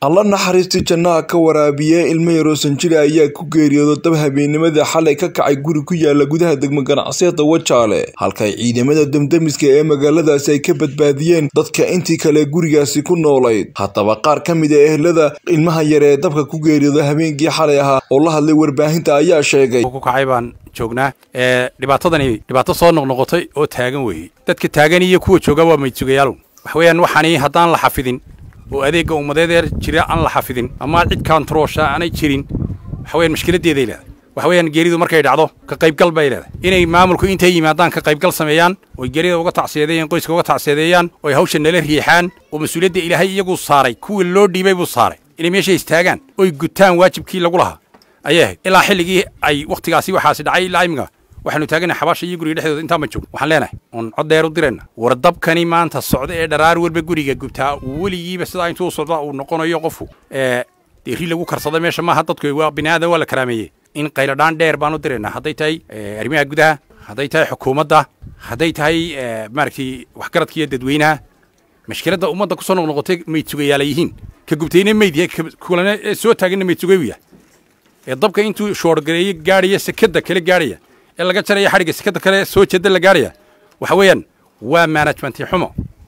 alla naxariistii jannaha ka waraabiye ilmo yaroo sanjiri ayaa ku geeriyooda dab habeennimadii xalay ka kacay guri ku yaala gudaha degmo ganacsiyada wajaale halkay ciidamada damdamiska ee magaaladaasi ay ka badbaadiyeen dadka intii kale gurigaasi ku noolayd haddaba qaar ka mid a ehlada ilmaha yar ee dabka ku geeriyooda habeenkii xalay ahaa oo la hadlay warbaahinta ayaa sheegay ku kacay baan joognaa dhibaatadani dhibaato soo noqnoqotay oo taagan weeye dadka taagan iyo kuwa jooga waa maydsugayaalow wax weeyaan waxaani haddaan la xafidin oo adeegga ummadeedeer jira aan la xafidin ama cid kaantaroosha aanay jirin waxa weyaan mushkiladdeeday leedahay waxa weeyaan geeridu markay dhacdo ka qaybgal bay leedahay inay maamulku intay yimaadaan ka qaybgal sameeyaan oy geerida uga tacsiyadeeyaan qoyska uga tacsiyadeeyaan oy hawsha nala riixaan oo mas-uuliyadda ilaahay iyaguu saaray kuwii loo dhiibay buu saaray inay meesha istaagaan oy gutaan waajibkii lagu lahaa ayay ahayd ilaa xilligii ay wakhtigaasi waxaasi dhacay ilaa imika waxaanu taagana xabaasha iyo guriga dhexdooda intaan ma joogno waxaan leenahay oon cod dheer u dirayna war dabkani maanta socda ee dharaar walba guriga gubtaa weligiiba sidaa intuu socda uu noqonayo qofku dee ri lagu karsada meesha maaha dadku waa bini aadan waa la karaameeyey in qayladhaan dheer baan u diraynaa hadday tahay arrimaha gudaha hadday tahay xukuumadda hadday tahay maaragtay waxgaradka iyo dadweynaha mashkiladda ummadda kusoo noqnoqotay maydsugayaala yihiin ka gubtayna mayd yahay kulana ee soo taaganna maydsugayu yahay ee dabka intuu shoorgareeye gaadhaya sekada kale gaadhaya ee laga jaraya xadhigga sekada kale soo jeeda la gaadhaya waxa weeyaan waa manajmenti xumo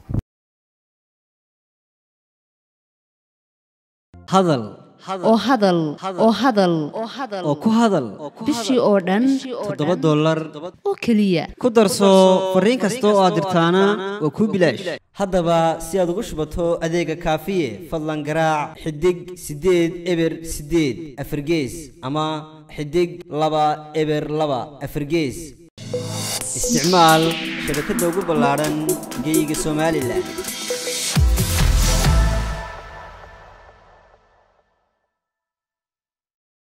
hadal oo hadal oo hadal oo ku hadal bishii oo dhan toddoba dollar oo keliya ku darso fariin kasta oo aad dirtaana waa kuu bilaash haddaba si aad ugu shubato adeega kaafiye fadlan garaac xidig siddeed eber siddeed afargees ama xidig laba eber laba afargees isticmaal shabakadda ugu ballaadhan geyga somalilan